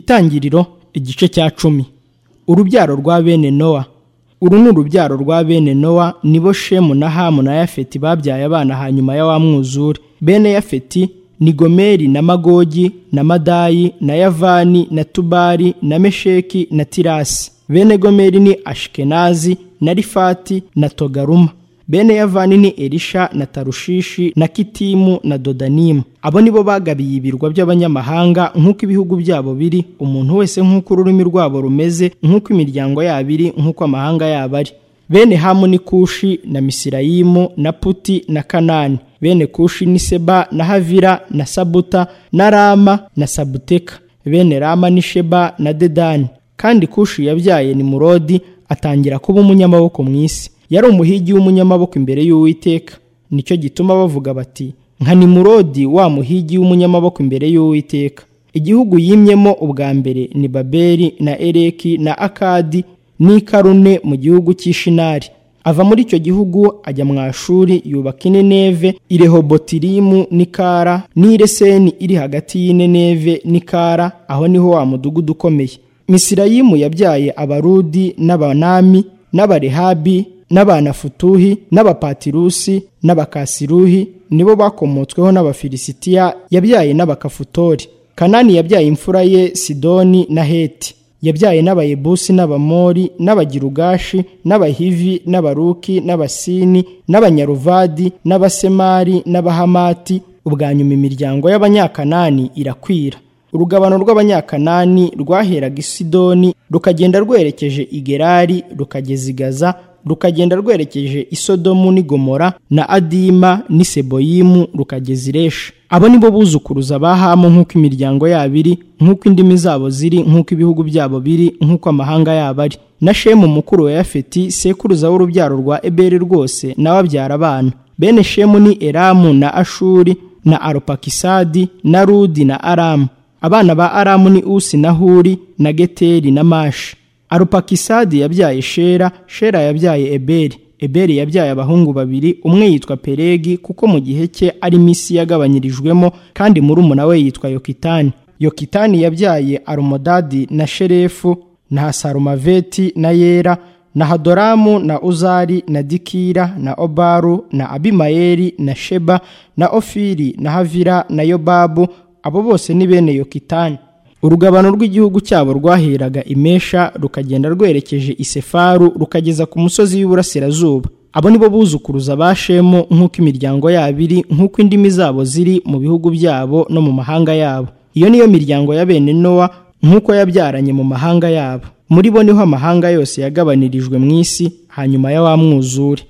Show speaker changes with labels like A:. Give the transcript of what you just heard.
A: Itangiriro igice cya cumi urubyaro rwa bene nowa uru ni urubyaro rwa bene nowa nibo shemu na hamu na yafeti babyaye abana hanyuma ya wa mwuzure bene yafeti ni gomeri na magogi na madayi na yavani na tubari na mesheki na tirasi bene gomeri ni ashikenazi na rifati na togaruma bene yavani ni elisha na tarushishi na kitimu na dodanimu abo nibo bagabiye ibirwa by'abanyamahanga nk'uko ibihugu byabo biri umuntu wese nk'uko ururimi rwabo rumeze nk'uko imiryango yabo iri nk'uko amahanga yabo ari bene hamu ni kushi na misirayimu na puti na kanani bene kushi ni seba na havira na sabuta na rama na sabuteka bene rama ni sheba na dedani kandi kushi yabyaye ni murodi atangira kuba umunyamaboko mu isi yari umuhigi w'umunyamaboko imbere y'uwiteka nicyo gituma bavuga bati nka nimurodi wa muhigi w'umunyamaboko imbere y'uwiteka igihugu yimyemo ubwa mbere ni babeli na ereki na akadi n'ikarune mu gihugu cy'ishinari ava muri icyo gihugu ajya mu ashuri yubaka ineneve irehobotirimu n'ikara n'ireseni iri hagati y'ineneve n'ikara aho niho wa mudugudu ukomeye misirayimu yabyaye abarudi n'abanami n'abarehabi n'abanafutuhi n'abapatirusi n'abakasiruhi nibo bakomotsweho n'abafilisitiya yabyaye n'abakafutori kanani yabyaye imfura ye sidoni na heti yabyaye n'abayebusi n'abamori n'abagirugashi n'abahivi n'abaruki n'abasini n'abanyaruvadi n'abasemari n'abahamati ubwa nyuma imiryango y'abanyakanani irakwira urugabano rw'abanyakanani rwaheraga i sidoni rukagenda rwerekeje i gerari rukageza i gaza rukagenda rwerekeje isodomu n'igomora na adima n'iseboyimu rukageza iresha abo nibo buzukuruza ba hamu nk'uko imiryango yabo iri nk'uko indimi zabo ziri nk'uko ibihugu byabo biri nk'uko amahanga yabo ari na shemu mukuru wa yafeti sekuruza w'urubyaro rwa eberi rwose nawe abyara abana bene shemu ni eramu na ashuri na arupakisadi na rudi na aramu abana ba aramu ni usi na huri na geteri na mashi arupakisadi yabyaye shera shera yabyaye eberi eberi yabyaye abahungu babiri umwe yitwa peregi kuko mu gihe cye ari misi yagabanyirijwemo kandi murumuna we yitwa yokitani yokitani yabyaye arumodadi na sherefu na hasarumaveti na yera na hadoramu na uzari na dikira na obaru na abimayeri na sheba na ofiri na havira na yobabu abo bose ni bene yokitani urugabano rw'igihugu cyabo rwaheraga imesha rukagenda rwerekeje isefaru rukageza ku musozi w'iburasirazuba abo nibo buzukuruza ba shemu nk'uko imiryango yabo iri nk'uko indimi zabo ziri mu bihugu byabo no mu mahanga yabo iyo niyo miryango ya bene nowa nk'uko yabyaranye mu mahanga yabo muri bo niho amahanga yose yagabanirijwe mu isi hanyuma ya wa mwuzure